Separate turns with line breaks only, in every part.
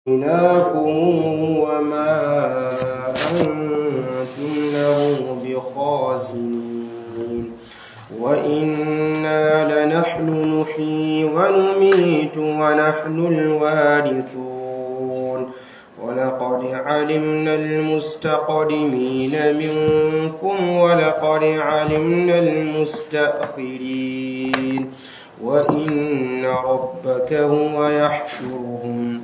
إناكم وما أنتم له بخازنين وإنا لنحن نحيي ونميت ونحن الوارثون ولقد علمنا المستقدمين منكم ولقد علمنا المستأخرين وإن ربك هو يحشرهم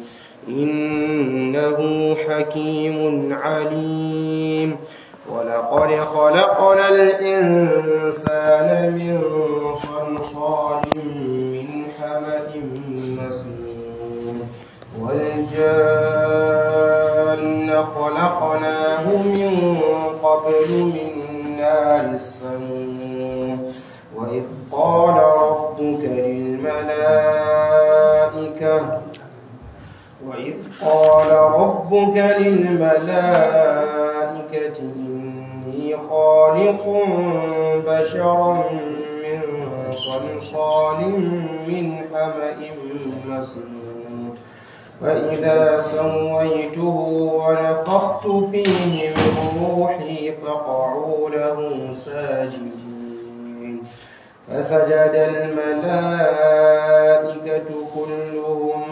إنه حكيم عليم ولقد خلقنا الإنسان من صلصال من حمأ مسنون والجان خلقناه من قبل من نار السموم وإذ قال ربك للملائكة وإذ قال ربك للملائكة إني خالق بشرا من صلصال من حمأ مسنون فإذا سويته ونفخت فيه من روحي فقعوا له ساجدين فسجد الملائكة كلهم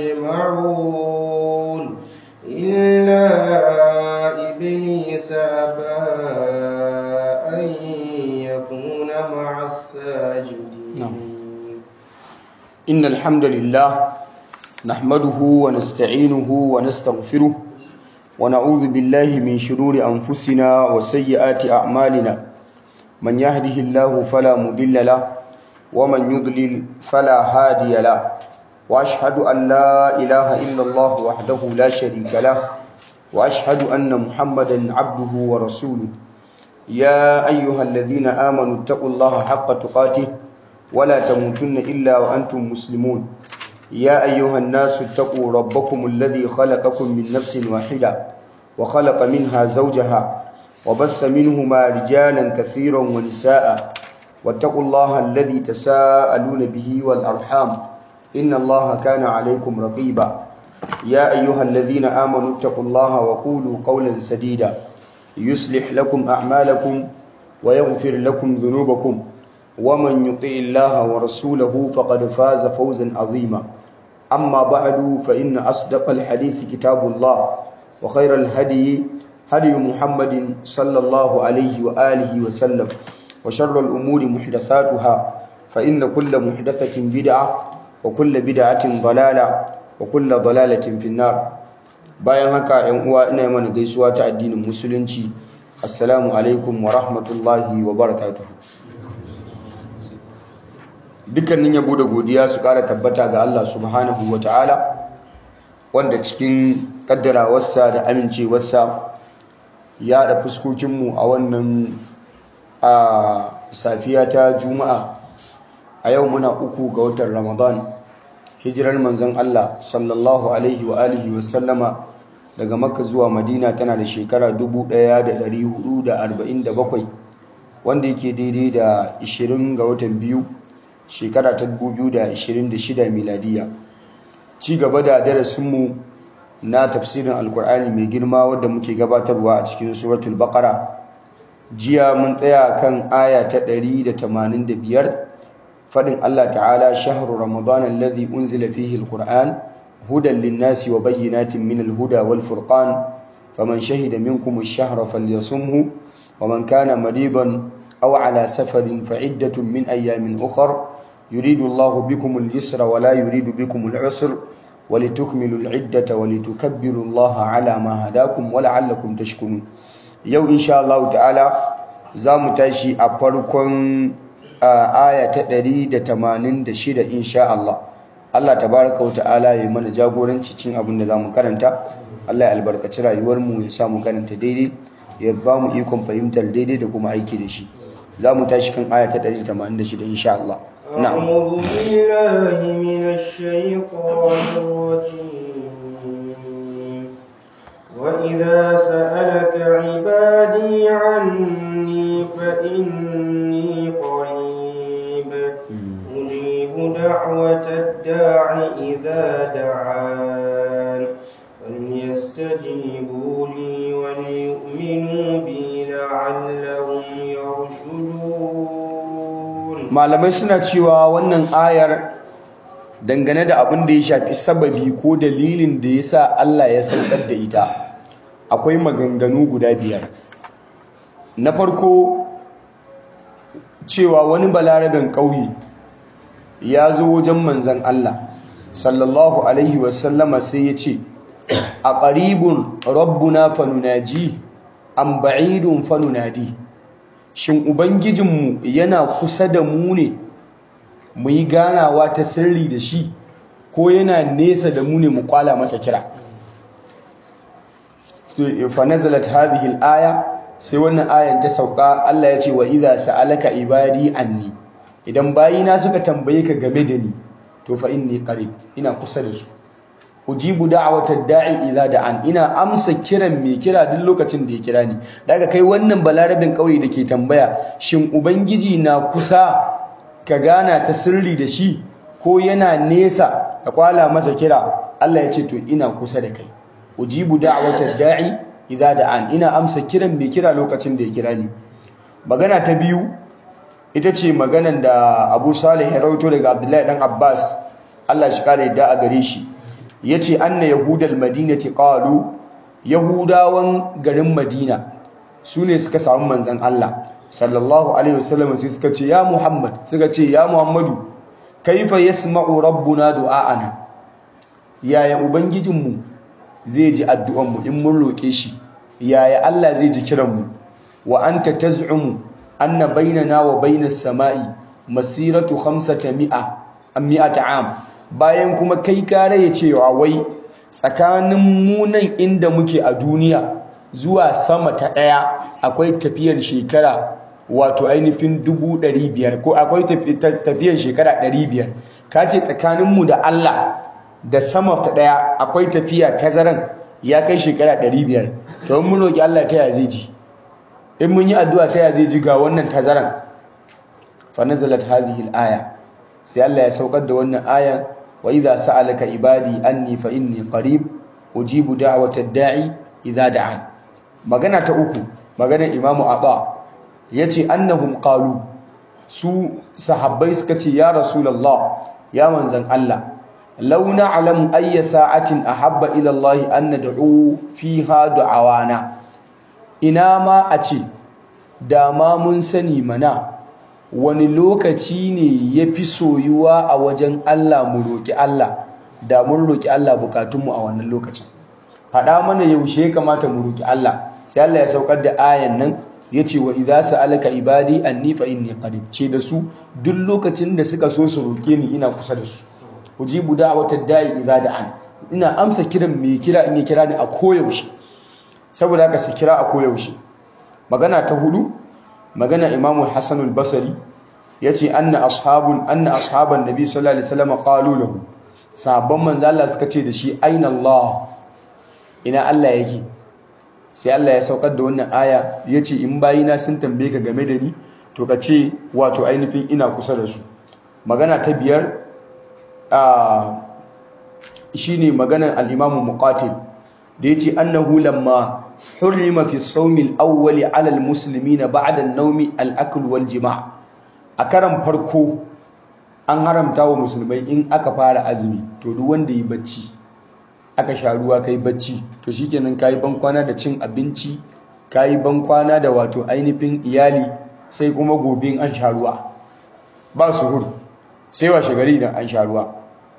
أجمعون إلا إبليس أبى أن يكون مع الساجدين
نعم. إن الحمد لله نحمده ونستعينه ونستغفره ونعوذ بالله من شرور أنفسنا وسيئات أعمالنا من يهده الله فلا مضل له ومن يضلل فلا هادي له وأشهد أن لا إله إلا الله وحده لا شريك له وأشهد أن محمدا عبده ورسوله يا أيها الذين آمنوا اتقوا الله حق تقاته ولا تموتن إلا وأنتم مسلمون يا أيها الناس اتقوا ربكم الذي خلقكم من نفس واحدة وخلق منها زوجها وبث منهما رجالا كثيرا ونساء واتقوا الله الذي تساءلون به والأرحام إن الله كان عليكم رقيبا يا أيها الذين آمنوا اتقوا الله وقولوا قولا سديدا يصلح لكم أعمالكم ويغفر لكم ذنوبكم ومن يطع الله ورسوله فقد فاز فوزا عظيما أما بعد فإن أصدق الحديث كتاب الله وخير الهدي هدي محمد صلى الله عليه وآله وسلم وشر الأمور محدثاتها فإن كل محدثة بدعة وكل بدعة ضلالة وكل ضلالة في النار bayan haka ‘yan uwa ina mana gaisuwa ta addinin musulunci assalamu alaikum wa rahmatullahi wa barakatuhu dukkanin yabo da godiya su ƙara tabbata ga Allah subhanahu wa ta'ala wanda cikin ƙaddarawarsa da amincewarsa ya da fuskokinmu a wannan a safiya ta juma'a a yau muna uku ga watan ramadan hijirar manzon Allah sallallahu alaihi wa alihi wa sallama daga makka zuwa madina tana da shekara 1447 wanda yake daidai da 20 ga watan biyu shekara ta 2026 miladiya ci gaba da darasinmu na tafsirin alkur'ani mai girma wadda muke gabatarwa a cikin suratul baqara jiya mun tsaya kan aya ta 185 fadin Allah ta'ala shahru ramadan alladhi unzila fihi alquran hudan lin-nasi wa bayyinatin min al-huda wal-furqan faman shahida minkum ash-shahra falyasumhu ومن كان مريضا أو على سفر فعدة من أيام أخر يريد الله بكم اليسر ولا يريد بكم العسر ولتكملوا العدة ولتكبروا الله على ما هداكم ولعلكم تشكرون يو إن شاء الله تعالى زام تاشي أبركم آية تدري دتمانين دشيد إن شاء الله Allah tabaraka wa ta'ala ya mana jagoranci cin abin da zamu karanta Allah ya albarkaci rayuwar mu ya sa mu karanta daidai ya ba mu ikon fahimtar daidai da kuma aiki da shi za mu tashi kan aya ta 186 insha Allah na'am
أعوذ بالله من الشيطان الرجيم وإذا سألك عبادي عني فإني قريب أجيب دعوة الداع إذا دعان فليستجيبوا لي وليؤمنوا بي لعلهم يرشدون
malamai suna cewa wannan ayar dangane da abin da ya shafi sababi ko dalilin da ya sa Allah ya saukar da ita akwai maganganu guda biyar na farko cewa wani balarabin ƙauye ya zo wajen manzan Allah sallallahu alaihi wasallama sai ya ce a ƙaribun rabbuna fanunaji an ba'idun fanunadi shin ubangijinmu yana kusa da mu ne mu yi ganawa ta sirri da shi ko yana nesa da mu ne mu kwala masa kira fa nazalat hadhihi al-aya sai wannan ayan ta sauka Allah ya ce wa idza sa'alaka ibadi anni idan bayina suka tambaye ka game da ni to fa inni qarib ina kusa da su ujibu da'watad da'i idza da'an ina amsa kiran mai kira duk lokacin da ya kira ni daga kai wannan balarabin kauye dake tambaya shin ubangiji na kusa ka gana ta sirri da shi ko yana nesa ka kwala masa kira Allah ya ce to ina kusa da kai ujibu da'watad da'i idza da'an ina amsa kiran mai kira lokacin da ya kira ni magana ta biyu ita ce maganan da Abu Salih ya rawaito daga Abdullahi dan Abbas Allah shi kare da a gare shi yace anna yahudal madinati qalu yahudawan garin madina sune suka samu manzon Allah sallallahu alaihi wasallam sai suka ce ya muhammad suka ce ya muhammadu kaifa yasma'u rabbuna du'a'ana yaya ubangijinmu zai ji addu'an mu in mun roke shi yaya Allah zai ji kiran mu wa anta taz'umu anna bainana wa bainas sama'i masiratu 500 mi'ata am bayan kuma kai kare ya cewa wai tsakanin munan inda muke a duniya zuwa sama ta ɗaya akwai tafiyar shekara wato ainihin dubu ɗari biyar ko akwai tafiyar shekara ɗari biyar ka ce tsakaninmu da Allah da sama ta ɗaya akwai tafiya tazaran ya kai shekara ɗari biyar to in mun roƙi Allah ta ya zai ji in mun yi addu'a ta ya zai ji ga wannan tazaran fa nazalat hadhihi al-aya sai Allah ya saukar da wannan ayan وإذا سألك عبادي أني فإني قريب أجيب دعوة الداعي إذا دعان magana ta uku magana imamu aba yace annahum qalu su sahabbai suka ce ya rasulullah ya manzan Allah law na'lamu ayya sa'atin ahabba ila Allah an nad'u fiha du'awana ina ma a ce da ma mun sani mana wani lokaci ne ya fi soyuwa a wajen Allah mu roƙi Allah da mun roƙi Allah bukatunmu a wannan lokacin faɗa mana yaushe ya kamata mu roƙi Allah sai Allah ya saukar da ayan nan ya ce wa idza sa'alaka ibadi anni fa inni qarib ce da su duk lokacin da suka so su roƙe ni ina kusa da su ujibu da'watad da'i idza da'an ina amsa kiran mai kira in ya kira ni a koyaushe saboda haka su kira a koyaushe magana ta hudu magana imamu hassan al-basri ya ce anna ashabun anna ashaban nabi sallallahu alaihi wasallam qalu lahu sahabban manzo Allah suka ce da shi aina Allah ina Allah yake sai Allah ya saukar da wannan aya yace in bayina sun tambaye ka game da ni to ka ce wato ainihin ina kusa da su magana ta biyar shine maganar al-imamu muqatil da yace annahu lamma hurrima fi sawmi al-awwal 'ala al-muslimina ba'da an-nawmi al-akl wal-jima' a karan farko an haramta wa musulmai in aka fara azumi to duk wanda yi bacci aka sha ruwa kai bacci to shikenan kai ban kwana da cin abinci kai ban kwana da wato ainihin iyali sai kuma gobe an sha ruwa ba suhur sai washe gari idan an sha ruwa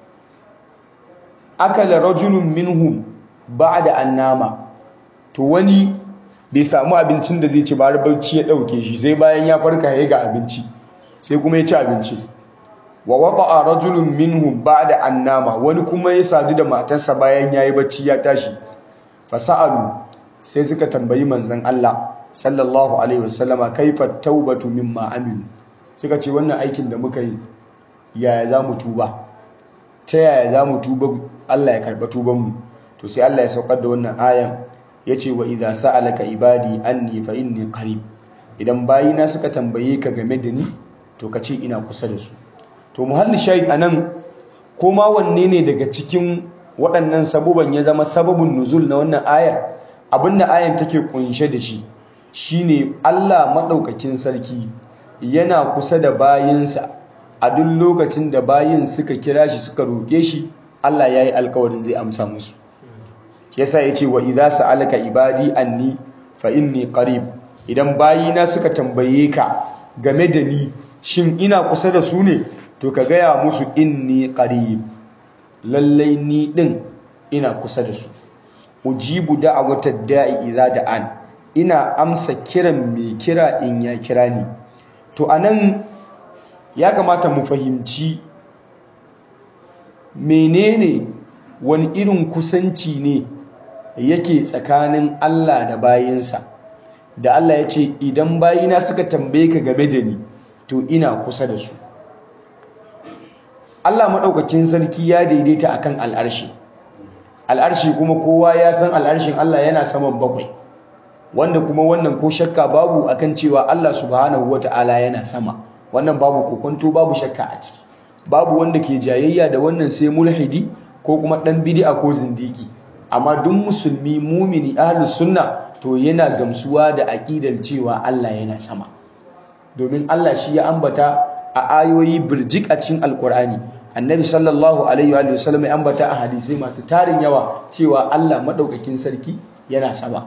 akala rajulun minhum ba'da annama to wani bai samu abincin da zai ci ba barci ya dauke shi sai bayan ya farka ya ga abinci sai kuma ya ci abinci wa waqa'a rajulun minhum ba'da annama wani kuma ya sadu da matarsa bayan yayi bacci ya tashi fasalu sai suka tambayi manzon Allah sallallahu alaihi wasallama kaifa taubatu mimma amilu suka ce wannan aikin da muka yi yaya za mu tuba ta yaya za mu tuba Allah ya karɓa tubanmu to sai Allah ya saukar da wannan ayan ya ce wa idza sa'alaka ibadi anni fa inni qarib idan bayina suka tambaye ka game da ni to ka ce ina kusa da su to muhalli shahid anan ko ma wanne ne daga cikin waɗannan sabuban ya zama sababin nuzul na wannan ayar abinda ayan take kunshe da shi shine Allah maɗaukakin sarki yana kusa da bayinsa a duk lokacin da bayin suka kira shi suka roƙe shi Allah ya yi alkawarin zai amsa musu yasa ya ce wa idza sa'alaka ibadi anni fa inni qarib idan bayina suka tambaye ka game da ni shin ina kusa da su ne to ka gaya musu inni qarib lallai ni din ina kusa da su ujibu da'watad da'i idza da'an ina amsa kiran mai kira in ya kira ni to anan ya kamata mu fahimci menene wani irin kusanci ne yake tsakanin Allah da bayinsa da Allah ya ce idan bayina suka tambaye ka game da ni to ina kusa da su Allah maɗaukakin sarki ya daidaita akan al'arshi al'arshi kuma kowa ya san al'arshin Allah yana saman bakwai wanda kuma wannan ko shakka babu akan cewa Allah subhanahu wata'ala yana sama wannan babu kokonto babu shakka a ciki babu wanda ke jayayya da wannan sai mulhidi ko kuma dan bid'a ko zindiki amma duk musulmi mumini ahlus sunna to yana gamsuwa da aqidar cewa Allah yana sama domin Allah shi ya ambata a ayoyi birjik a cikin alkur'ani annabi sallallahu alaihi wa sallam ya ambata a hadisai masu tarin yawa cewa Allah madaukakin sarki yana sama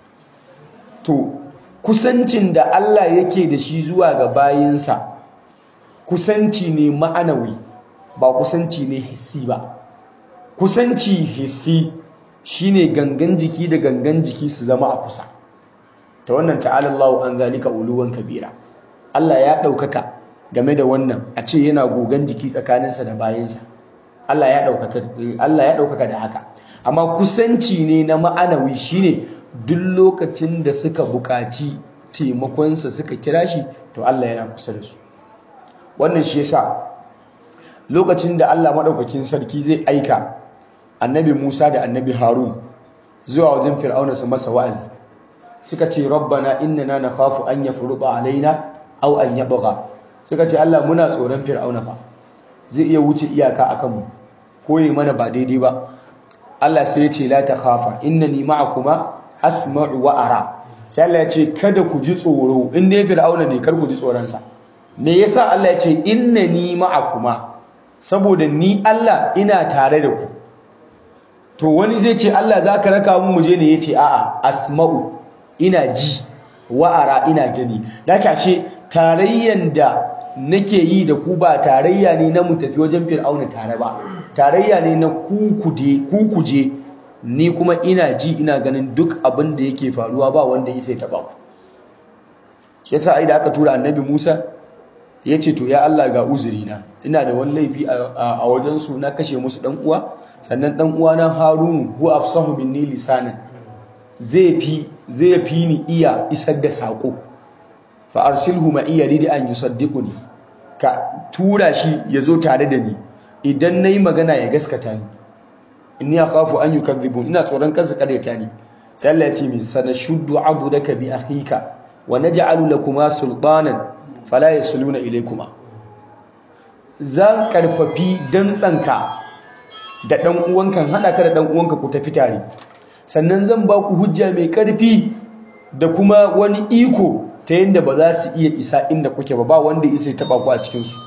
to kusancin da Allah yake da shi zuwa ga bayinsa kusanci ne ma'anawi ba kusanci ne hissi ba kusanci hissi shine gangan jiki da gangan jiki su zama a kusa ta wannan ta'ala Allahu an zalika uluwan kabira Allah ya ɗaukaka game da wannan a ce yana gogan jiki tsakaninsa da bayansa Allah ya ɗaukaka Allah ya ɗaukaka da haka amma kusanci ne na ma'anawi shine duk lokacin da suka buƙaci taimakonsa suka kira shi to Allah yana kusa da su wannan shi yasa lokacin da Allah maɗaukakin sarki zai aika annabi Musa da annabi Harun zuwa wajen Fir'auna su masa wa'azi suka ce rabbana innana nakhafu an yafruqa alaina aw an yabgha suka ce Allah muna tsoron Fir'auna fa zai iya wuce iyaka akan mu ko yi mana ba daidai ba Allah sai ya ce la takhafa innani ma'akuma asma'u wa ara sai Allah ya ce kada ku ji tsoro in dai Fir'auna ne kar ku ji tsoron sa me yasa Allah ya ce innani ma'akuma saboda ni Allah ina tare da ku to wani zai ce Allah za ka raka mu muje ne ya ce a'a asma'u ina ji wa'ara ina gani da kashe tarayyan da nake yi da ku ba tarayya ne na mu tafi wajen fir'auna tare ba tarayya ne na kukude kukuje ni kuma ina ji ina ganin duk abin da yake faruwa ba wanda ya sai taba ku shi yasa ai da aka tura annabi Musa ya ce to ya Allah ga uzurina ina da wani laifi a wajen su na kashe musu dan uwa sannan dan uwana Harun hu afsahu minni lisanan zai fi zai fi ni iya isar da sako fa arsilhu ma iya ridi an yusaddiquni ka tura shi yazo tare da ni idan nayi magana ya gaskata ni inni akhafu an yukadhibun ina tsoron kansu karyata ni sai Allah ya ce min sanashuddu adudaka bi akhika wa naj'alu lakuma sultanan fala yasluna ilaykuma zan karfafi dantsanka da dan uwanka hada ka da dan uwanka ku tafi tare sannan zan ba ku hujja mai karfi da kuma wani iko ta yadda ba za su iya isa inda kuke ba ba wanda isa ya taba ku a cikin su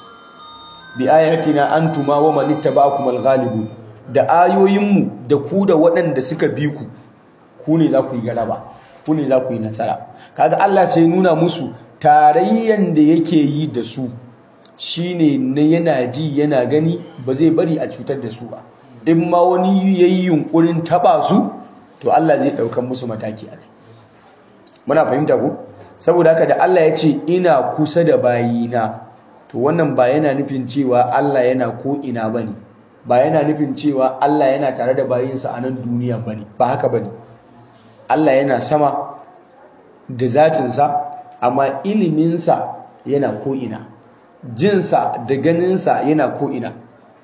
bi ayatina antuma wa man ittaba'akum al-ghalibun da ayoyinmu da ku da waɗanda suka bi ku ku ne za ku yi galaba ku ne za ku yi nasara kaga Allah sai nuna musu tarayyan da yake yi da su shine na yana ji yana gani ba zai bari a cutar da su ba in ma wani yayi yunkurin taba su to Allah zai daukan musu mataki a kai muna fahimta ku saboda haka da Allah ya ce ina kusa da bayina to wannan ba yana nufin cewa Allah yana ko ina bane ba yana nufin cewa Allah yana tare da bayinsa a nan duniya bane ba haka bane Allah yana sama da zatinsa amma iliminsa yana ko'ina jinsa da ganinsa yana ko'ina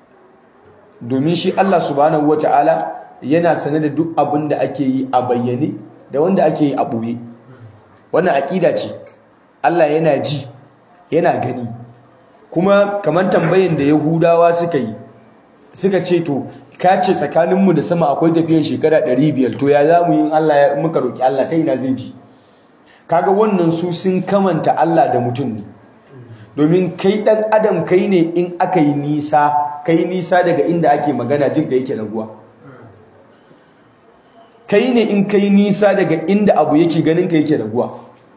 domin shi Allah subhanahu wata'ala yana sane da duk abin da ake yi a bayyane da wanda ake yi a ɓoye wannan aƙida ce Allah yana ji yana gani kuma kamar tambayin da yahudawa suka yi suka ce to ka ce tsakaninmu da sama akwai tafiyan shekara 500 to ya za mu yi Allah ya muka roki Allah ta ina zai ji kaga wannan su sun kamanta Allah da mutum ne domin kai dan adam kai ne in aka yi nisa kai nisa daga inda ake magana jin da yake raguwa kai ne in kai nisa daga inda abu yake ganin ka yake raguwa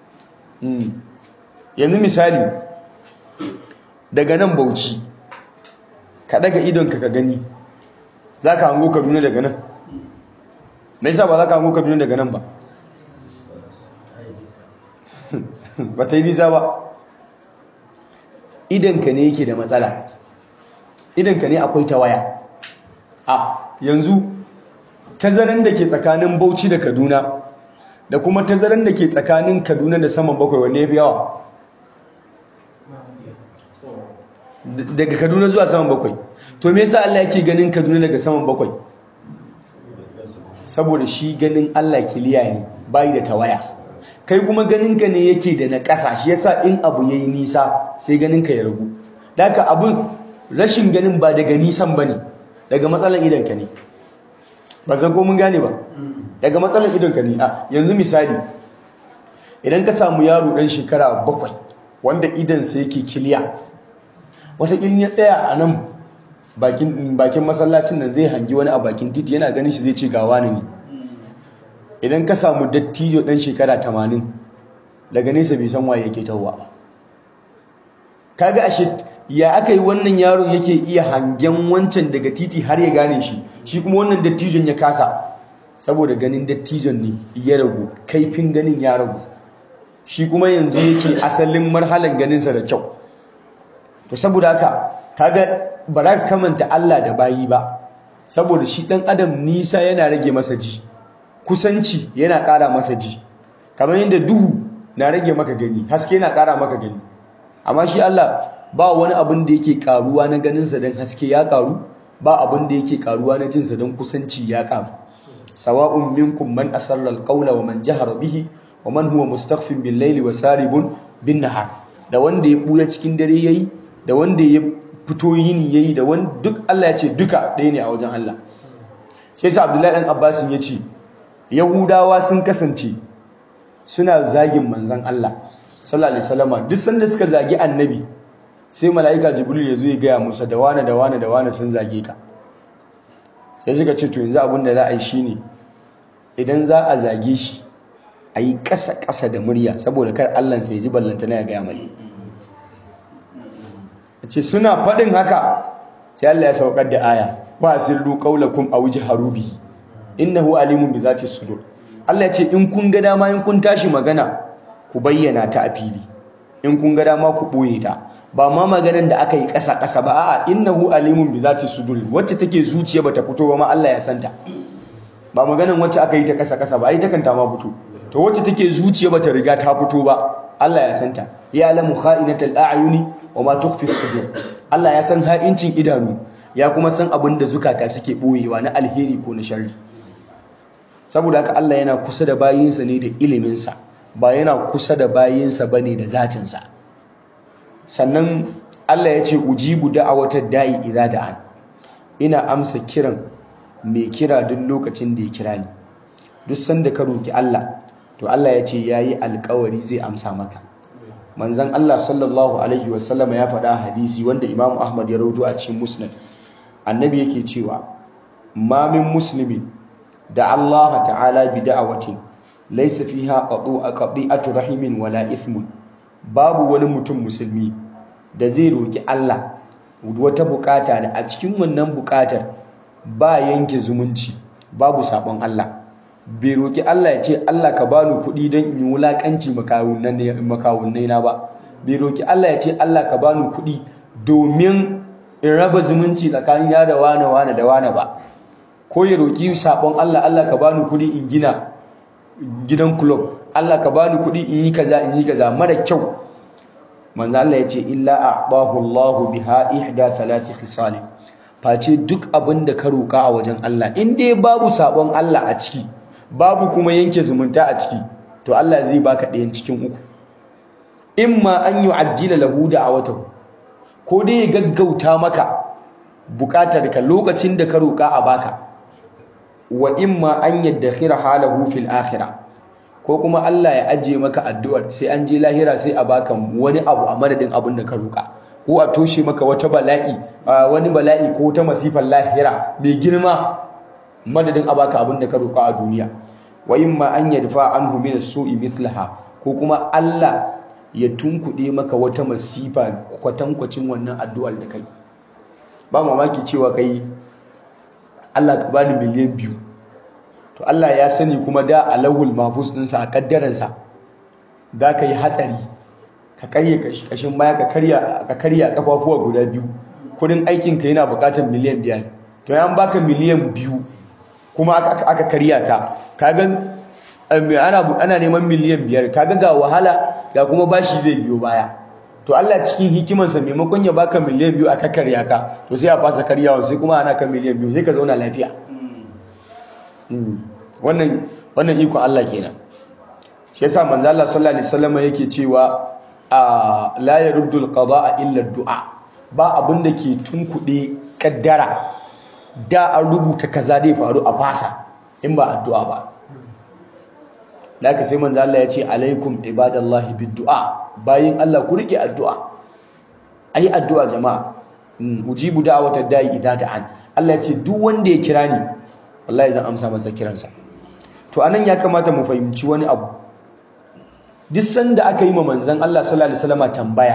yanzu misali daga nan bauchi ka daga idonka ka gani za ka hango kaduna daga nan na isa ba za ka hango kaduna daga nan ba ba ta yi nisa ba idonka ne yake da matsala idonka ne akwai ta waya a yanzu tazaran da ke tsakanin bauchi da kaduna da kuma tazaran da ke tsakanin kaduna da saman bakwai wanne ya fi yawa daga kaduna zuwa saman bakwai to me yasa Allah yake ganin kaduna daga saman bakwai saboda shi ganin Allah kiliya ne bai da tawaya kai kuma ganin ka ne yake da na ƙasa shi yasa in abu yayi nisa sai ganin ka ya ragu daka abu rashin ganin ba daga nisan bane daga matsalan idan ka ne ba zan ko mun gane ba daga matsalan idan ka ne a yanzu misali idan ka samu yaro dan shekara bakwai wanda idan sa yake kiliya wataƙil ya tsaya a nan bakin masallacin nan zai hangi wani a bakin titi yana ganin shi zai ce gawa ne idan ka samu dattijo ɗan shekara tamanin daga nesa bai san waye yake tawwa ba kaga ashe ya aka yi wannan yaron yake iya hangen wancan daga titi har ya gane shi shi kuma wannan dattijon ya kasa saboda ganin dattijon ne ya ragu kaifin ganin ya ragu shi kuma yanzu yake asalin marhalan ganinsa da kyau to saboda haka kaga ba za ka kamanta Allah da bayi ba saboda shi dan adam nisa yana rage masa ji kusanci yana ƙara masa ji kamar yadda duhu na rage maka gani haske yana ƙara maka gani amma shi Allah ba wani abin da yake ƙaruwa na ganinsa don haske ya ƙaru ba abin da yake ƙaruwa na jinsa don kusanci ya ƙaru sawa'un minkum man asarra alqawla wa man jahara bihi wa man huwa mustakhfin bil layli wa saribun bin nahar da wanda ya buya cikin dare yayi da wanda ya fito yini yayi da wani duk Allah ya ce duka ɗaya ne a wajen Allah shi yasa Abdullahi dan Abbas ya ce Yahudawa sun kasance suna zagin manzon Allah sallallahu alaihi wasallama duk sanda suka zagi annabi sai mala'ika Jibril ya zo ya gaya musu da wani da wani da wani sun zage ka sai suka ce to yanzu abin da za a yi shine idan za a zage shi a yi ƙasa-ƙasa da murya saboda kar Allah sai ji ballantana ya gaya mai ce suna faɗin haka sai Allah ya saukar da aya wa asirru qaulakum aw jaharu bi innahu alimun bi zati sudur Allah ya ce in kun ga dama in kun tashi magana ku bayyana ta a fili in kun ga dama ku boye ta ba ma maganar da aka yi ƙasa ƙasa ba a'a innahu alimun bi zati sudur wacce take zuciya bata fito ba ma Allah ya santa ba maganar wacce aka yi ta ƙasa ƙasa ba ai ta kanta ma fito to wacce take zuciya bata riga ta fito ba Allah ya santa ya alamu kha'inatal a'yuni wama tukhfi sudur Allah ya san ha'incin idanu ya kuma san abin da zukata suke boyewa na alheri ko na sharri saboda haka Allah yana kusa da bayinsa ne da ilimin sa ba yana kusa da bayinsa bane da zatin sa sannan Allah ya ce ujibu da'awatad da'i idza da'an ina amsa kiran mai kira duk lokacin da ya kira ni duk sanda ka roki Allah to Allah ya ce yayi alƙawari zai amsa maka manzon Allah sallallahu alaihi wasallam ya faɗa hadisi wanda Imam Ahmad ya rawaito a cikin Musnad annabi yake cewa ma min muslimin da Allah ta'ala bi da'awatin laysa fiha qati'atu rahimin wala ithmun babu wani mutum musulmi da zai roki Allah wata bukata da a cikin wannan bukatar ba yanke zumunci babu sabon Allah bai roƙi Allah ya ce Allah ka bani kuɗi don in yi wulaƙanci makawunnai na ba bai roƙi Allah ya ce Allah ka bani kuɗi domin in raba zumunci tsakanin ya da wane wane da wane ba ko ya roƙi saɓon Allah Allah ka bani kuɗi in gina gidan club Allah ka bani kuɗi in yi kaza in yi kaza mara kyau manzo Allah ya ce illa a'dahu Allah biha ihda thalathi khisal face duk abin da ka roƙa a wajen Allah in dai babu saɓon Allah a ciki babu kuma yanke zumunta a ciki to Allah zai baka ɗayan cikin uku imma an yu'ajjila lahu da'awatahu ko dai ya gaggauta maka bukatar ka lokacin da ka roƙa a baka wa imma an yaddakhira halahu fil akhirah ko kuma Allah ya ajiye maka addu'ar sai an je lahira sai a baka wani abu a madadin abin da ka roƙa ko a toshe maka wata bala'i wani bala'i ko ta masifar lahira mai girma madadin a baka abin da ka roƙa a duniya wa imma an yadfa anhu min as-su'i mithlaha ko kuma Allah ya tunkuɗe maka wata masifa kwatankwacin wannan addu'ar da kai ba mamaki cewa kai Allah ka bani miliyan biyu to Allah ya sani kuma da alawul mahfuz ɗinsa a kaddaransa za ka yi hatsari ka karye kashin baya ka karya ka karya kafafuwa guda biyu kudin aikin ka yana buƙatar miliyan biyar to yan baka miliyan biyu kuma aka karya ka kaga ana ana neman miliyan biyar kaga ga wahala ga kuma bashi zai biyo baya to Allah cikin hikimarsa maimakon ya baka miliyan biyu aka karya ka to sai a fasa karyawa sai kuma ana kan miliyan biyu sai ka zauna lafiya wannan wannan iko Allah kenan shi yasa manzo Allah sallallahu alaihi wasallam yake cewa la yaruddu alqada'a illa du'a ba abin da ke tunkuɗe kaddara da an rubuta kaza dai faru a fasa in ba addu'a ba laka sai manzo Allah ya ce alaikum ibadallahi biddu'a bayin Allah ku rike addu'a ayi addu'a jama'a ujibu da'watad da'i idza da'an Allah ya ce duk wanda ya kira ni wallahi zan amsa masa kiransa to anan ya kamata mu fahimci wani abu duk sanda aka yi ma manzon Allah sallallahu alaihi wasallam tambaya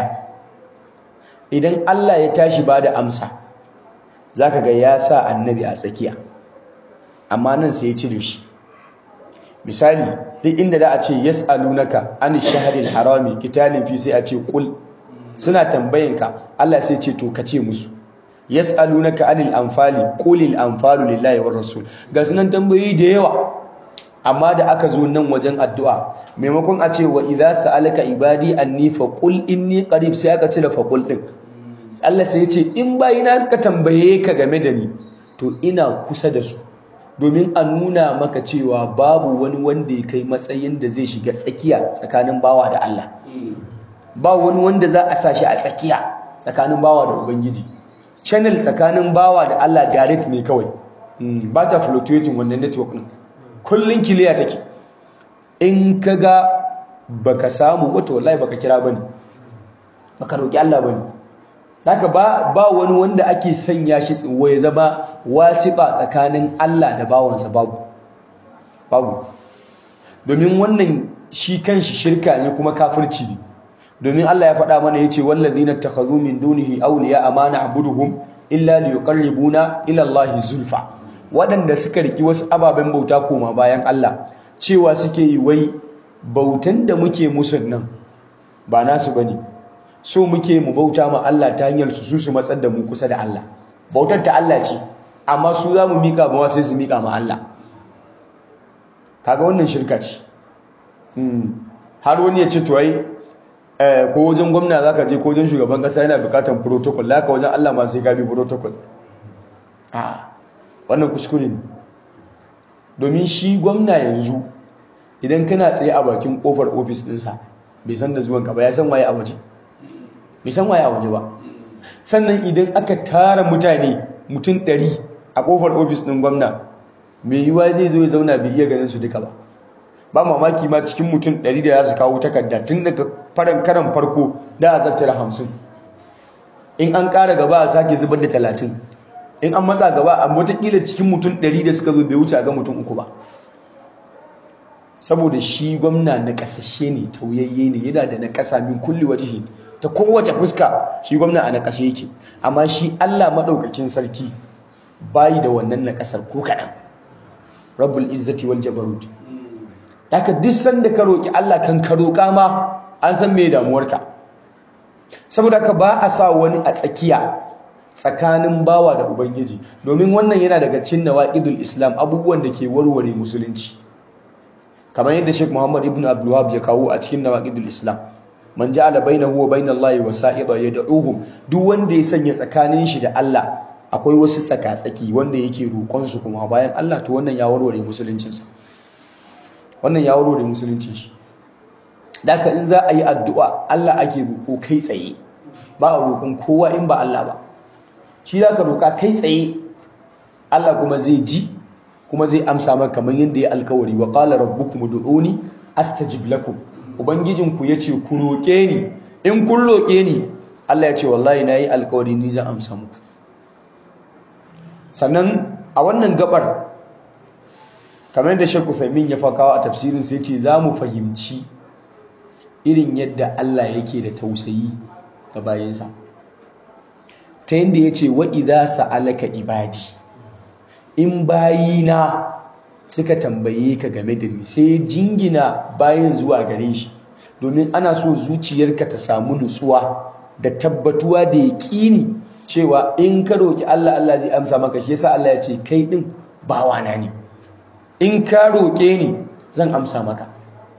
idan Allah ya tashi bada amsa zaka ga ya sa annabi a tsakiya amma nan sai ya cire shi misali duk inda da a ce yas'alunaka an shahril harami kitalin fi sai a ce qul suna tambayinka Allah sai ce to kace musu yas'alunaka anil anfali qulil anfalu lillahi war rasul ga sunan tambayoyi da yawa amma da aka zo nan wajen addu'a maimakon a ce wa idza sa'alaka ibadi anni fa qul inni qarib sai aka cire fa qul din Allah sai ya ce in bayina suka tambaye ka game da ni to ina kusa da su domin a nuna maka cewa babu wani wanda ya kai matsayin da zai shiga tsakiya tsakanin bawa da Allah ba wani wanda za a sa shi a tsakiya tsakanin bawa da ubangiji channel tsakanin bawa da Allah direct ne kawai ba ta fluctuating wannan network din kullun kiliya take in kaga baka samu wato wallahi baka kira bane baka roki Allah bane haka ba ba wani wanda ake sanya shi tsiwo ya zama wasiba tsakanin Allah da bawansa babu babu domin wannan shi kanshi shirka ne kuma kafirci ne domin Allah ya faɗa mana yace wallazina takhadhu min dunihi awliya amana abuduhum illa liyuqarribuna ila Allah zulfa waɗanda suka riki wasu ababen bauta koma bayan Allah cewa suke yi wai bautan da muke musu nan ba nasu bane so muke mu bauta ma Allah ta hanyar su su matsar da mu kusa da Allah bautar ta Allah ce amma su za mu mika ma sai su mika ma Allah kaga wannan shirka ce har wani ya ce to ai ko wajen gwamna zaka je ko wajen shugaban kasa yana bukatar protocol laka wajen Allah ma sai ka bi protocol a wannan kuskure ne domin shi gwamna yanzu idan kana tsaye a bakin kofar ofis ɗinsa bai san da zuwanka ba ya san waye a waje bai san waye a waje ba sannan idan aka tara mutane mutum ɗari a kofar ofis ɗin gwamna mai yiwuwa zai zo ya zauna bai iya ganin su duka ba ba mamaki ma cikin mutum ɗari da za su kawo takarda tun daga faran karan farko da a zartara hamsin in an ƙara gaba a sake zubar da talatin in an matsa gaba a watakila cikin mutum ɗari da suka zo bai wuce a ga mutum uku ba saboda shi gwamna na ƙasashe ne tauyayye ne yana da na ƙasa min kulli wajihi ta kowace fuska shi gwamna a na ƙashe yake amma shi Allah maɗaukakin sarki bayi da wannan na ƙasar ko kaɗan rabbul izzati wal jabarut haka duk sanda ka roki Allah kan ka roka ma an san me damuwarka saboda ka ba a sa wani a tsakiya tsakanin bawa da ubangiji domin wannan yana daga cikin nawaqidul islam abubuwan da ke warware musulunci kamar yadda Sheikh Muhammad ibn Abdul Wahhab ya kawo a cikin nawaqidul islam man ja'ala bainahu wa bainallahi wasa'ida yad'uhum duk wanda ya sanya tsakanin shi da Allah akwai wasu tsaka-tsaki wanda yake roƙon su kuma bayan Allah to wannan ya warware musuluncinsa wannan ya waro da musulunci shi daka in za a yi addu'a Allah ake roƙo kai tsaye ba a roƙon kowa in ba Allah ba shi za ka roƙa kai tsaye Allah kuma zai ji kuma zai amsa maka kamar yadda ya alkawari wa qala rabbukum ud'uni astajib lakum ubangijinku yace ku roƙe ni in kun roƙe ni Allah ya ce wallahi nayi alkawari ni zan amsa muku sannan a wannan gabar kamar yadda Sheikh Uthaymeen ya fakawa a tafsirin sai ce za mu fahimci irin yadda Allah yake da tausayi ga bayansa ta yadda ya ce wa idza sa'alaka ibadi in bayina suka tambaye ka game da ni sai jingina bayan zuwa gare shi domin ana so zuciyarka ta samu nutsuwa da tabbatuwa da yaƙini cewa in ka roki Allah Allah zai amsa maka shi yasa Allah ya ce kai din bawana ne in ka roke ni zan amsa maka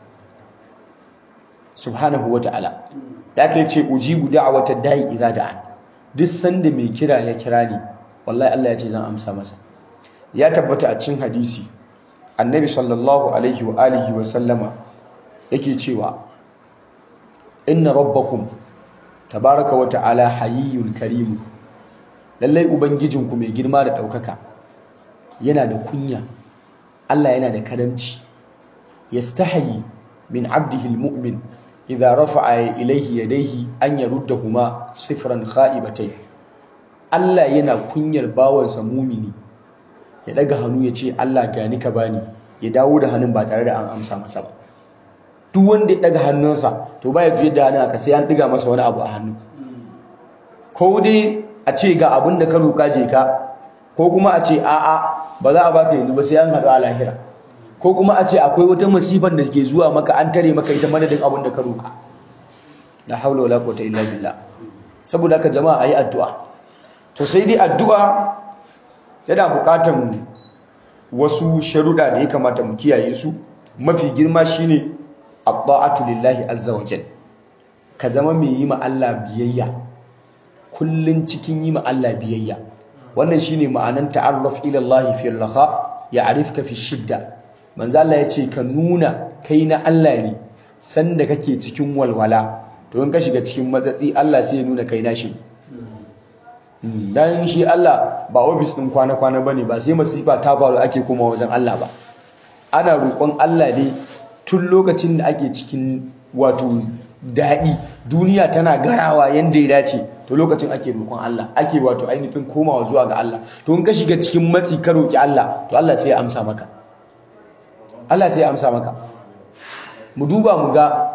subhanahu wata'ala da kai ce ujibu da'wata da'i idza da'an duk sanda mai kira ya kira ni wallahi Allah ya ce zan amsa masa ya tabbata a cikin hadisi annabi sallallahu alaihi wa alihi wa sallama yake cewa inna rabbakum tabaraka wa ta'ala hayyun karimu lallai ubangijinku mai girma da ɗaukaka yana da kunya Allah yana da karamci yastahi min abdihi almu'min idza rafa'a ilayhi yadayhi an yaruddahuma sifran kha'ibatay Allah yana kunyar bawansa mumini ya daga hannu ya ce Allah gani ka bani ya dawo da hannun ba tare da an amsa masa ba duk wanda ya daga hannunsa to baya juyar da hannun aka sai an diga masa wani abu a hannu ko dai a ce ga abin da ka roƙa je ka ko kuma a ce a'a ba za a baka yanzu ba sai an haɗu a lahira ko kuma a ce akwai wata masifan da ke zuwa maka an tare maka ita madadin abin da ka roƙa la haula wala quwwata illa billah saboda haka jama'a ayi addu'a to sai dai addu'a yana buƙatan wasu sharuɗa da ya kamata mu kiyaye su mafi girma shine at-ta'atu lillahi azza wa jalla ka zama mai yi ma Allah biyayya kullun cikin yi ma Allah biyayya wannan shine ma'anan ta'arruf ila Allah fi al-raha ya'rifka fi shidda manzo Allah yace ka nuna kai na Allah ne sanda kake cikin walwala to in ka shiga cikin matsatsi Allah sai ya nuna kai na shi dan shi Allah ba office din kwana-kwana bane ba sai masifa ta faru ake koma wajen Allah ba ana roƙon Allah ne tun lokacin da ake cikin wato daɗi duniya tana garawa yanda ya dace to lokacin ake roƙon Allah ake wato ainihin komawa zuwa ga Allah to in ka shiga cikin matsi ka roƙi Allah to Allah sai ya amsa maka Allah sai ya amsa maka mu duba mu ga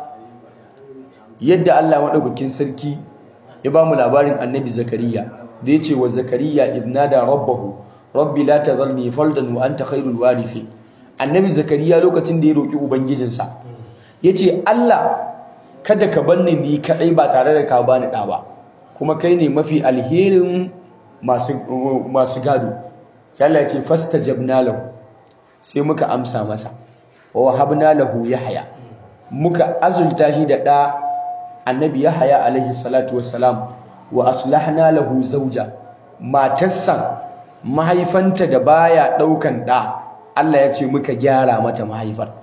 yadda Allah madaukakin sarki ya ba mu labarin Annabi Zakariya da yace wa Zakariya idnada rabbahu rabbi la tadharni faldan wa anta khairul warisi Annabi Zakariya lokacin da ya roƙi ubangijinsa yace Allah kada ka banni ni kadai ba tare da ka bani da ba kuma kai ne mafi alherin masu masu gado sai Allah ya ce fastajabna lahu sai muka amsa masa wa wahabna lahu yahya muka azulta shi da da annabi yahya alaihi salatu wassalam wa aslahna lahu zawja matarsa mahaifanta da baya daukan da Allah ya ce muka gyara mata mahaifar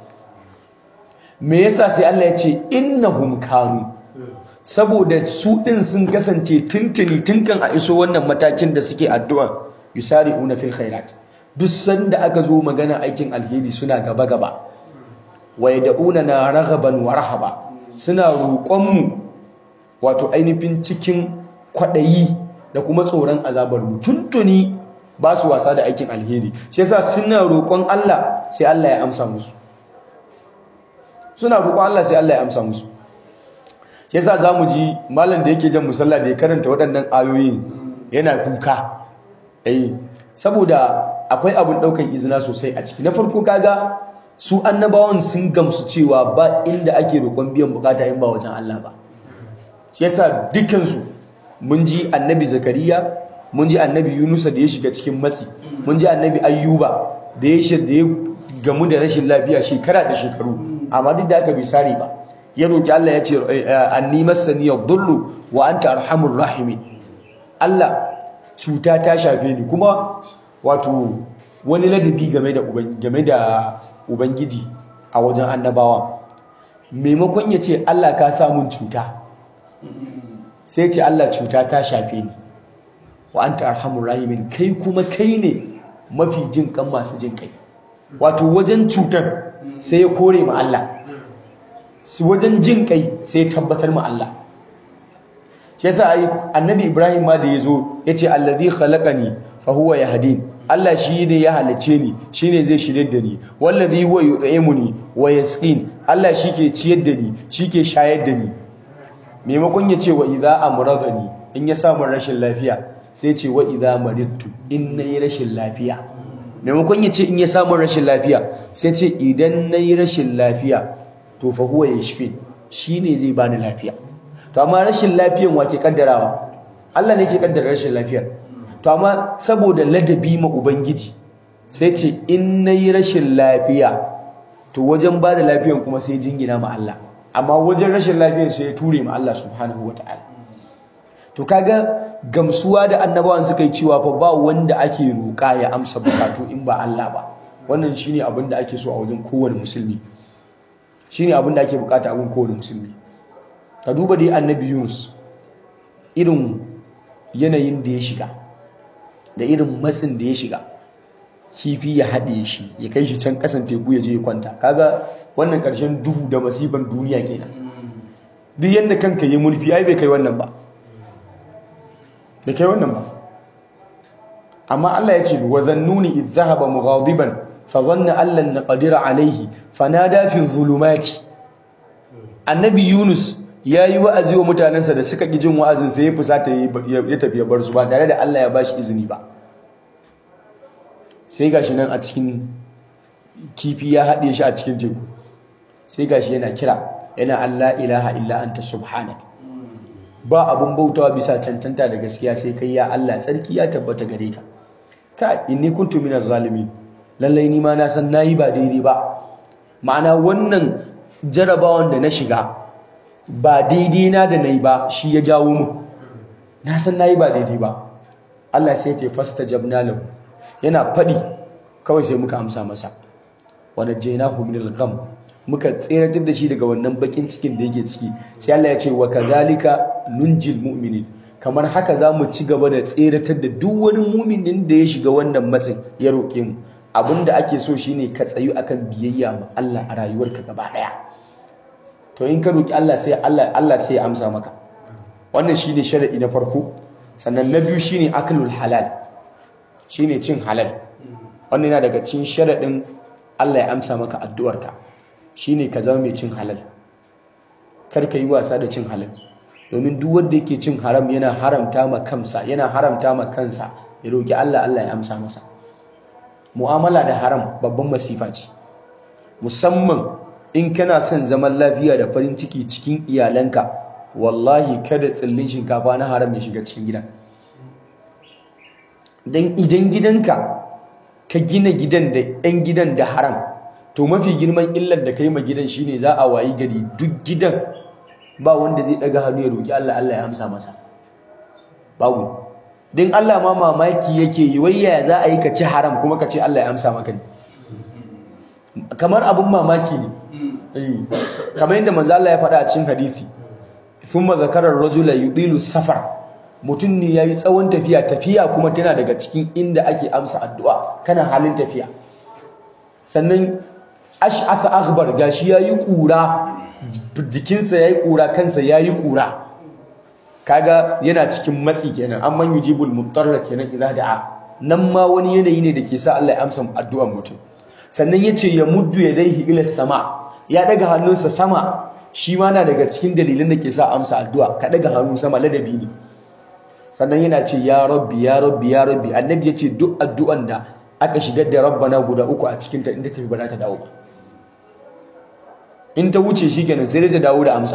me yasa sai Allah ya ce innahum kanu saboda su din sun kasance tuntuni tunkan a iso wannan matakin da suke addu'a yusari'una fil khairat duk sanda aka zo magana aikin alheri suna gaba gaba wa yad'una na raghaban wa rahaba suna roƙon mu wato ainihin cikin kwadayi da kuma tsoron azabar mu tuntuni ba su wasa da aikin alheri shi yasa suna roƙon Allah sai Allah ya amsa musu suna roƙon Allah sai Allah ya amsa musu shi yasa zamu ji malam da yake jan musalla da ya karanta waɗannan ayoyin yana kuka eh saboda akwai abin ɗaukan izina sosai a ciki na farko kaga su annabawan sun gamsu cewa ba inda ake roƙon biyan bukata in ba wajen Allah ba shi yasa dukansu mun ji annabi zakariya mun ji annabi yunusa da ya shiga cikin matsi mun ji annabi ayyuba da ya da ya gamu da rashin lafiya shekara da shekaru amma duk da aka bai sare ba ya roki Allah ya ce anni masani yadhullu wa anta arhamur rahimin Allah cuta ta shafe ni kuma wato wani ladabi game da game da ubangiji a wajen annabawa maimakon ya ce Allah ka sa mun cuta sai ce Allah cuta ta shafe ni wa anta arhamur rahimin kai kuma kai ne mafi jin kan masu jin kai wato wajen cutar sai ya kore ma Allah wajen jin kai sai ya tabbatar ma Allah shi yasa ai annabi Ibrahim ma da yazo yace allazi khalaqani fa huwa yahdin Allah shi ne ya halice ni shine zai shirye da ni wallazi huwa yut'imuni wa yasqin Allah shi ke ciyar da ni shi ke shayar da ni maimakon ya ce wa idza amradani in ya samu rashin lafiya sai ce wa idza maridtu in nayi rashin lafiya maimakon ya ce in ya samu rashin lafiya sai ce idan nayi rashin lafiya to fa huwa yashfi shine zai bani lafiya to amma rashin lafiyan wa ke kaddarawa Allah ne ke kaddara rashin lafiyar to amma saboda ladabi ma ubangiji sai ce in nayi rashin lafiya to wajen bada lafiyan kuma sai jingina ma Allah amma wajen rashin lafiyar sai ya ture ma Allah subhanahu wataala to kaga gamsuwa da annabawan suka yi cewa fa ba wanda ake roƙa ya amsa bukatu in ba Allah ba wannan shine abin da ake so a wajen kowane musulmi shine abin da ake bukata a wajen kowane musulmi ka duba dai annabi Yunus irin yanayin da ya shiga da irin matsin da ya shiga kifi ya haɗe shi ya kai shi can ƙasan teku ya je ya kwanta kaga wannan ƙarshen duhu da masifan duniya kenan duk yadda kanka yi mulki ai bai kai wannan ba bai kai wannan ba amma Allah ya ce wa zannuni idh dhahaba mughadiban fa dhanna an lan naqdira alayhi fanada fi dhulumati annabi Yunus yayi wa'azi wa mutanensa da suka ki jin wa'azin sai ya fusata ya tafi ya bar su ba tare da Allah ya bashi izini ba sai gashi nan a cikin kifi ya haɗe shi a cikin teku sai gashi yana kira yana Allah ilaha illa anta subhanaka ba abun bautawa bisa cancanta da gaskiya sai kai ya Allah tsarki ya tabbata gare ka ka inni kuntu minaz zalimin lallai ni ma na san nayi ba daidai ba ma'ana wannan jarabawan da na shiga ba daidai na da nayi ba shi ya jawo mu na san nayi ba daidai ba Allah sai ya fastajabna lahu yana fadi kawai sai muka amsa masa wa najjaynahu minal gham muka tseratar da shi daga wannan bakin cikin da yake ciki sai Allah ya ce wa kazalika nunjil mu'minin kamar haka za mu ci gaba da tseratar da duk wani mu'minin da ya shiga wannan matsin ya roƙe mu abinda ake so shine ka tsayu akan biyayya ma Allah a rayuwarka gaba daya to in ka roki Allah sai Allah Allah sai ya amsa maka wannan shine sharadi na farko sannan na biyu shine aklul halal shine cin halal wannan yana daga cikin sharadin Allah ya amsa maka addu'arka shine ka zama mai cin halal kar ka yi wasa da cin halal domin duk wanda yake cin haram yana haramta ma kansa yana haramta ma kansa ya roki Allah Allah ya amsa masa mu'amala da haram babban masifa ce musamman in kana son zaman lafiya da farin ciki cikin iyalanka wallahi kada tsillin shinkafa na haram ya shiga cikin gidan dan idan gidanka ka gina gidan da 'yan gidan da haram to mafi girman illar da kai ma gidan shine za a wayi gari duk gidan ba wanda zai daga hannu ya roki Allah Allah ya amsa masa babu din Allah ma mamaki yake yi wayya za a yi ka ci haram kuma ka ce Allah ya amsa maka ne kamar abun mamaki ne kamar yadda manzo Allah ya faɗa a cikin hadisi thumma zakara ar-rajula yudilu safar mutum ne yayi tsawon tafiya tafiya kuma tana daga cikin inda ake amsa addu'a kana halin tafiya sannan ash'asa akhbar gashi yayi kura jikinsa yayi kura kansa yayi kura kaga yana cikin matsi kenan amman yujibul mutarra kenan idza da'a nan ma wani yanayi ne da ke sa Allah ya amsa addu'ar mutum sannan yace ya muddu yadayhi ila sama ya daga hannunsa sama shi ma na daga cikin dalilan da ke sa amsa addu'a ka daga hannu sama ladabi ne sannan yana ce ya rabbi ya rabbi ya rabbi annabi yace duk addu'an da aka shigar da rabbana guda uku a cikin ta inda tafi ba za ta dawo ba in ta wuce shi kenan sai ta dawo da amsa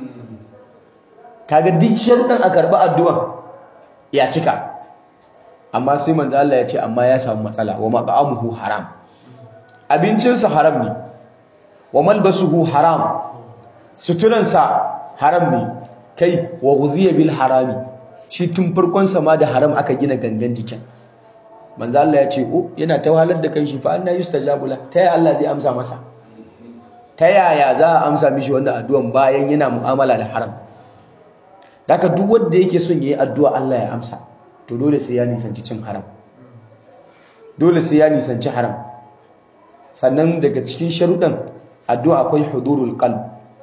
kaga duk sharɗin a karɓi addu'an ya cika amma sai manzo Allah ya ce amma ya samu matsala wa maqamuhu haram abincinsa haram ne wa malbasuhu haram suturansa haram ne kai wa ghuziya bil harami shi tun farkon sa ma da haram aka gina gangan jikin manzo Allah ya ce oh yana ta wahalar da kai shi fa anna yustajabu la ta yaya Allah zai amsa masa ta yaya za a amsa mishi wannan addu'an bayan yana mu'amala da haram haka duk wanda yake son yayi addu'a Allah ya amsa to dole sai ya nisanci cin haram dole sai ya nisanci haram sannan daga cikin sharuɗan addu'a akwai hudurul qalb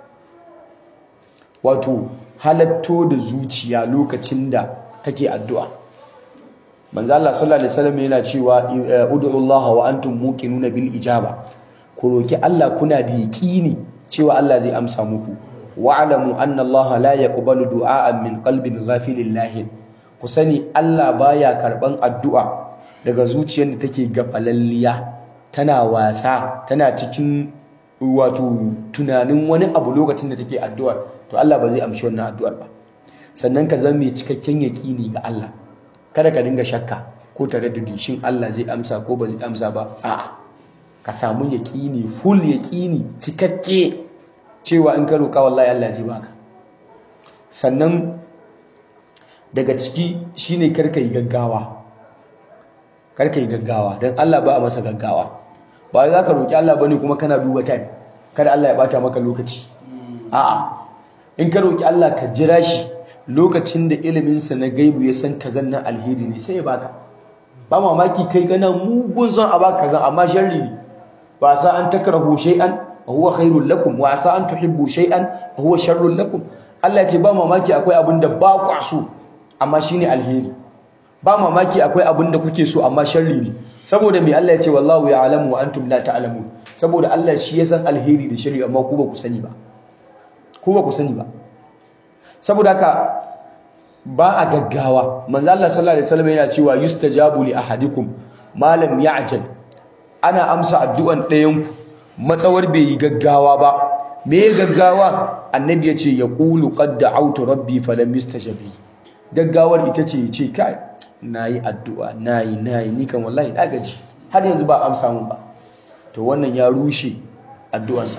wato halatto da zuciya lokacin da kake addu'a manzo Allah sallallahu alaihi wasallam yana cewa ud'u Allah wa antum muqinuna bil ijaba ku roki Allah kuna da yaqini cewa Allah zai amsa muku wa'lamu anna Allah la yaqbalu du'a'an min qalbin ghafilin lahin ku sani Allah baya karban addu'a daga zuciyar da take gafalalliya tana wasa tana cikin wato tunanin wani abu lokacin da take addu'ar to Allah ba zai amshi wannan addu'ar ba sannan ka zama mai cikakken yaƙini ga Allah kada ka dinga shakka ko tare da shin Allah zai amsa ko ba zai amsa ba a'a ka samu yaƙini full yaƙini cikakke cewa in ka roƙa wallahi Allah zai baka sannan daga ciki shine karka yi gaggawa karka yi gaggawa don Allah ba a masa gaggawa ba za ka roƙi Allah bane kuma kana duba time kada Allah ya bata maka lokaci a'a in ka roƙi Allah ka jira shi lokacin da iliminsa na gaibu ya san kazan nan alheri ne sai ya baka ba mamaki kai gana mugun son a baka kazan amma sharri ne ba sa an takrahu shay'an wa huwa khairul lakum wa sa an tuhibbu shay'an wa huwa sharrul lakum Allah ya ce ba mamaki akwai abin da ba ku so amma shine alheri ba mamaki akwai abin da kuke so amma sharri ne saboda me Allah ya ce wallahu ya'lamu wa antum la ta'lamun saboda Allah shi ya san alheri da sharri amma ku ba ku sani ba ku ba ku sani ba saboda haka ba a gaggawa manzo Allah sallallahu alaihi wasallam yana cewa yustajabu li ahadikum ma lam ya'jal ana amsa addu'an ɗayan ku matsawar bai yi gaggawa ba me gaggawa annabi yace yaqulu qad da'awtu rabbi falam yustajabi gaggawar ita ce yace kai nayi addu'a nayi nayi ni kan wallahi na gaji har yanzu ba amsa mun ba to wannan ya rushe addu'arsa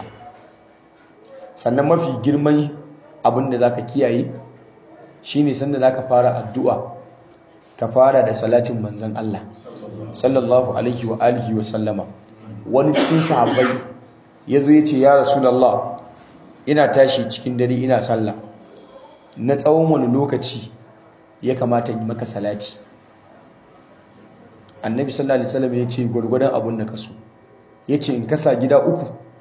sannan mafi girman abin da za ka kiyaye shi ne sanda za ka fara addu'a ka fara da salatin manzan Allah sallallahu alaihi wa alihi wa sallama wani cikin sahabbai ya zo ya ce ya rasulallah ina tashi cikin dare ina sallah na tsawon wani lokaci ya kamata yi maka salati annabi sallallahu alaihi wasallam ya ce gwargwadon abin da ka so ya ce in kasa gida uku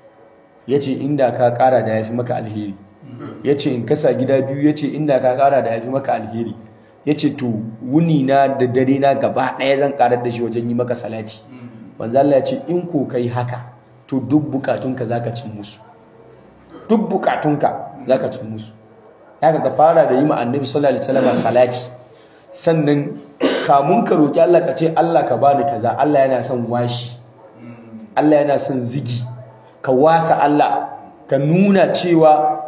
ya ce inda ka kara da ya fi maka alheri ya ce in kasa gida biyu ya ce inda ka kara da ya fi maka alheri ya ce to wuni na da dare na gaba ɗaya zan karar da shi wajen yi maka salati wanzu Allah ya ce in ko kai haka to duk bukatunka za ka cin musu duk bukatunka za ka cin musu ya ka fara da yi ma annabi sallallahu alaihi wasallam salati sannan kamun ka roki Allah ka ce Allah ka bani kaza Allah yana son washi Allah yana son zigi ka wasa Allah ka nuna cewa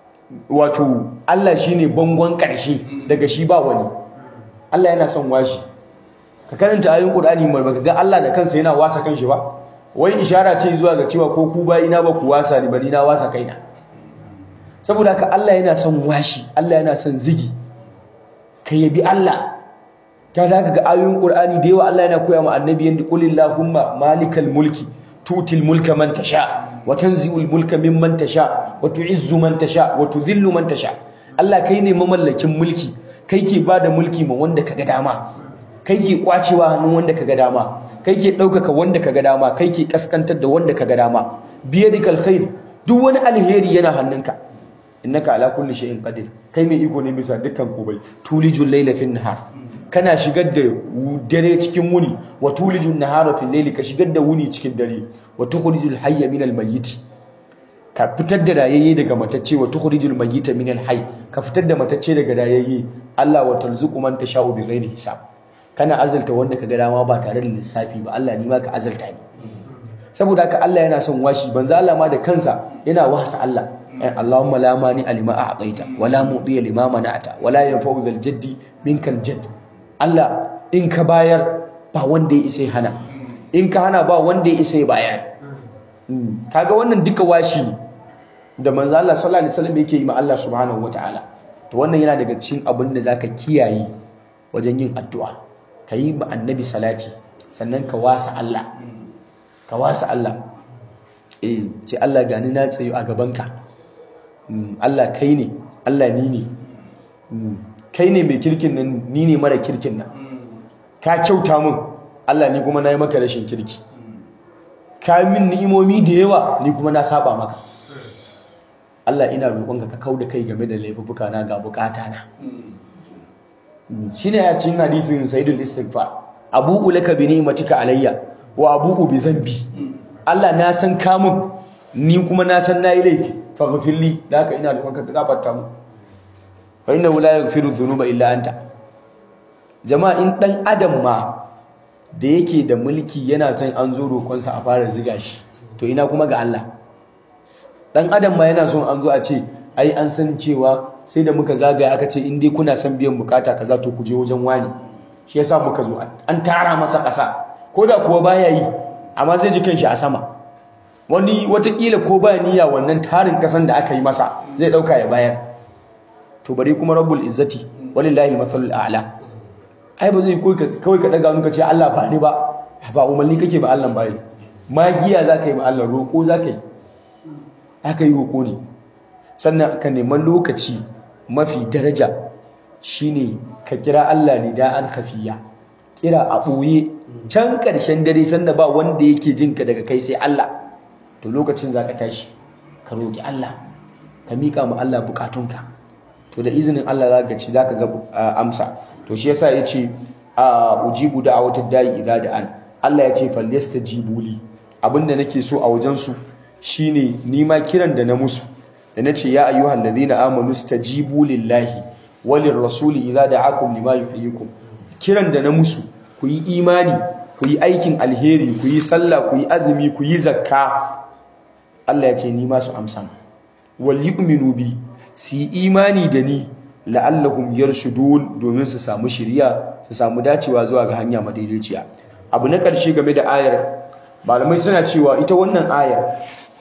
wato Allah shine bangon ƙarshe daga shi ba wani Allah yana son washi ka karanta ayoyin Qur'ani mai baka ga Allah da kansa yana wasa kanshi ba wai ishara ce zuwa ga cewa ko ku bayina ba ku wasa ni bari na wasa kaina saboda haka Allah yana son washi Allah yana son zigi ka yabi Allah ka da ga ayoyin Qur'ani da yawa Allah yana koya ma annabi yanda qulillahumma malikal mulki tutil mulka man tasha wa tanzi'ul mulka mimman tasha wa tu'izzu man tasha wa tudhillu man tasha Allah kai ne mamallakin mulki kai ke bada mulki ma wanda kaga dama kai ke kwacewa hannun wanda kaga dama kai ke daukaka wanda kaga dama kai ke kaskantar da wanda kaga dama biyadikal khair duk wani alheri yana hannunka innaka ala kulli shay'in qadir kai mai iko ne bisa dukkan komai tulijul layla fin nahar kana shigar da dare cikin wuni wa tulijun nahara fil layli ka shigar da wuni cikin dare wa tukhrijul hayya minal mayyit ka fitar da rayayye daga matacce wa tukhrijul mayyita minal hayy ka fitar da matacce daga rayayye Allah wa tarzuqu man tasha'u bighairi hisab kana azalta wanda ka ga dama ba tare da lissafi ba Allah ni ma ka azalta ni saboda haka Allah yana son washi banza Allah ma da kansa yana wasa Allah Allahumma la mani alima a'taita wala mudiya lima mana'ata wala yanfa'u zal jaddi minkal jadd Allah in ka bayar ba wanda ya isa hana in ka hana ba wanda ya isa bayar kaga wannan duka washi ne da manzo Allah sallallahu alaihi wasallam yake yi ma Allah subhanahu wataala to wannan yana daga cikin abin da zaka kiyaye wajen yin addu'a kayi ma annabi salati sannan ka wasa Allah ka wasa Allah eh ce Allah gani na tsayo a gabanka Allah kai ne Allah ni ne kai ne mai kirkin nan ni ne mara kirkin nan ka kyauta min Allah ni kuma na yi maka rashin kirki ka min ni'imomi da yawa ni kuma na saba maka Allah ina roƙonka ka kauda kai game da laifuffuka na ga bukata na shine a cikin hadisin sayyidul istighfar abu'u laka bi ni'matika alayya wa abu'u bi dhanbi Allah na san kamun ni kuma na san nayi laifi faghfirli da haka ina roƙonka ka gafarta mu fa innahu la yaghfiru dhunuba illa anta jama'a in dan adam ma da yake da mulki yana son an zo roƙonsa a fara ziga shi to ina kuma ga Allah dan adam ma yana son an zo a ce ai an san cewa sai da muka zagaya aka ce in dai kuna son biyan bukata kaza to ku je wajen wani shi yasa muka zo an tara masa ƙasa ko da kuwa baya yi amma zai ji kanshi a sama wani watakila ko ba niyya wannan tarin ƙasan da aka yi masa zai ɗauka ya bayar to bari kuma rabbul izzati walillahi masalul a'la ai ba zai kawai ka daga nuka ce Allah ba ni ba ba umarni kake ba Allah bai magiya za ka yi ba Allah roƙo za ka yi aka yi roƙo ne sannan ka neman lokaci mafi daraja shine ka kira Allah ne da an kafiya kira a ɓoye can ƙarshen dare sanda ba wanda yake jin ka daga kai sai Allah to lokacin za ka tashi ka roƙi Allah ka miƙa ma Allah buƙatunka to da izinin Allah za ka ci za ka ga amsa to shi yasa ya ce a ujibu da a wata dayi idza da an Allah ya ce falyastajibu li abinda nake so a wajensu shine nima kiran da na musu da nace ya ayyuhal ladina amanu stajibu lillahi walir rasuli idza da'akum lima yuhyikum kiran da na musu ku yi imani ku yi aikin alheri ku yi sallah ku yi azumi ku yi zakka Allah ya ce ni ma su amsa wal yu'minu bi su yi imani da ni la'allahum yarshudun domin su samu shiriya su samu dacewa zuwa ga hanya madaidaiciya abu na ƙarshe game da ayar malamai suna cewa ita wannan ayar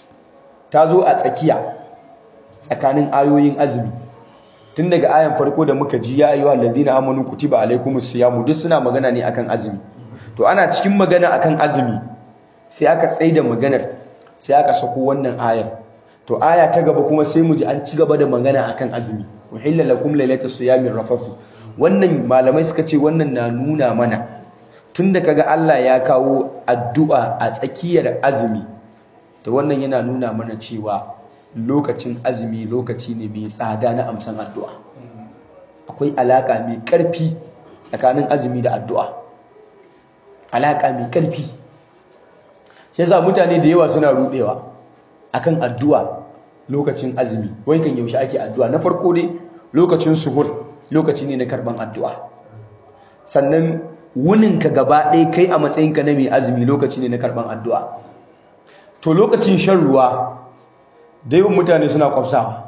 ta zo a tsakiya tsakanin ayoyin azumi tun daga ayan farko da muka ji ya ayyuhal ladina amanu kutiba alaikumus siyamu duk suna magana ne akan azumi to ana cikin magana akan azumi sai aka tsaida maganar sai aka sako wannan ayar to aya ta gaba kuma sai mu ji an ci gaba da magana akan azumi uhilla lakum lailatus siyami rafathu wannan malamai suka ce wannan na nuna mana tunda kaga Allah ya kawo addu'a a tsakiyar azumi to wannan yana nuna mana cewa lokacin azumi lokaci ne mai tsada na amsan addu'a akwai alaka mai ƙarfi tsakanin azumi da addu'a alaka mai ƙarfi shi yasa mutane da yawa suna rudewa akan addu'a lokacin azumi wai kan yaushe ake addu'a na farko dai lokacin suhur lokaci ne na karban addu'a sannan wuninka gaba ɗaya kai a matsayinka na mai azumi lokaci ne na karban addu'a to lokacin shan ruwa da yawan mutane suna kwafsawa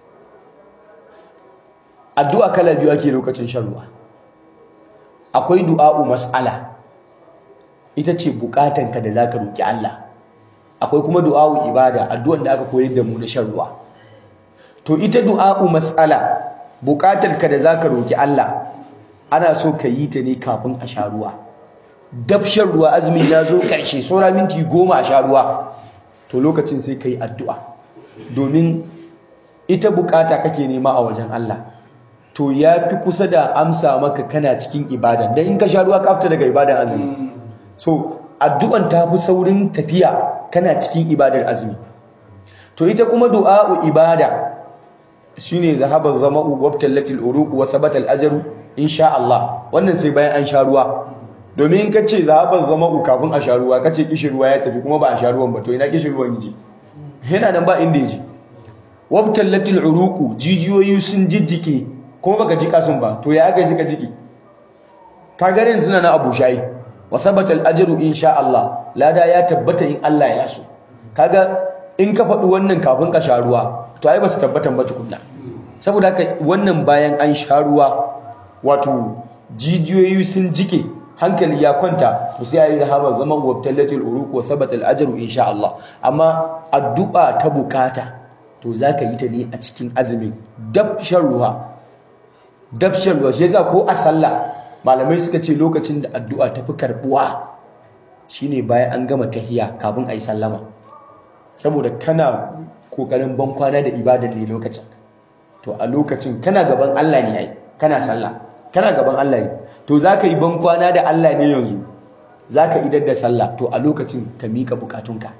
addu'a kala biyu ake lokacin shan ruwa akwai du'a'u mas'ala ita ce bukatanka da zaka roki Allah akwai kuma du'a'u ibada addu'an da aka koyar da mu na shan ruwa to ita du'a'u mas'ala bukatarka da zaka roki Allah ana so ka yi ta ne kafin a sha ruwa dab shan ruwa azumin ya zo ƙarshe saura minti goma a sha ruwa to lokacin sai ka yi addu'a domin ita bukata kake nema a wajen Allah to ya fi kusa da amsa maka kana cikin ibada don in ka sha ruwa ka fita daga ibadan azumi so addu'an ta fi saurin tafiya kana cikin ibadar azumi to ita kuma du'a'u ibada shine zahabar zama'u wabtallatil uruq wa thabata al-ajru insha Allah wannan sai bayan an sha ruwa domin ka ce zahabar zama'u kafin a sha ruwa kace kishin ruwa ya tafi kuma ba a sha ruwan ba to ina kishin ruwan yaje yana nan ba inda yaje wabtallatil uruq jijiyoyi sun jijjike kuma baka jika sun ba to ya aka suka jiki ka garin suna na abu shayi wa thabata al-ajru insha Allah lada ya tabbata in Allah ya so kaga in ka faɗi wannan kafin ka sha ruwa to ai ba su tabbatan ba tukunna saboda haka wannan bayan an sha ruwa wato jijiyoyi sun jike hankali ya kwanta to sai ayi zahaba zaman wabtallatil uruq wa thabata al-ajru insha Allah amma addu'a ta bukata to zaka yi ta ne a cikin azumin dab shan ruwa dab shan ruwa shi yasa ko a sallah malamai suka ce lokacin da addu'a ta fi karbuwa shine bayan an gama tahiya kafin ayi sallama saboda kana kokarin ban kwana da ibadar ne lokacin to a lokacin kana gaban Allah ne ai kana sallah kana gaban Allah ne to zaka yi ban kwana da Allah ne yanzu zaka idar da sallah to a lokacin ka mika bukatunka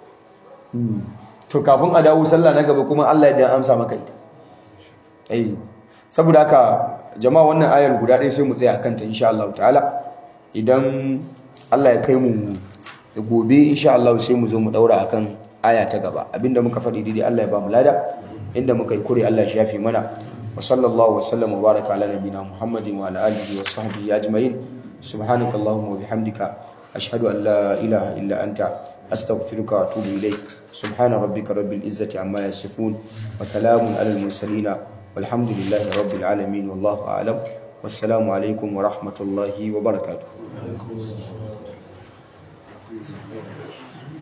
to kafin a dawo sallah na gaba kuma Allah ya amsa maka ita eh saboda haka jama'a wannan ayar guda ɗaya sai mu tsaya akan ta insha Allah ta'ala idan Allah ya kai mu gobe insha Allah sai mu zo mu daura akan aya ta gaba abinda muka faɗi daidai Allah ya ba mu lada inda muka yi kure Allah ya shafe mana wa sallallahu wa sallama wa baraka ala nabina Muhammadin wa ala alihi wa sahbihi ajma'in subhanakallahumma wa bihamdika ashhadu an la ilaha illa anta astaghfiruka wa atubu ilayk subhana rabbika rabbil izzati amma yasifun wa salamun alal mursalin walhamdulillahi rabbil alamin wallahu a'lam wassalamu alaikum wa rahmatullahi wa barakatuh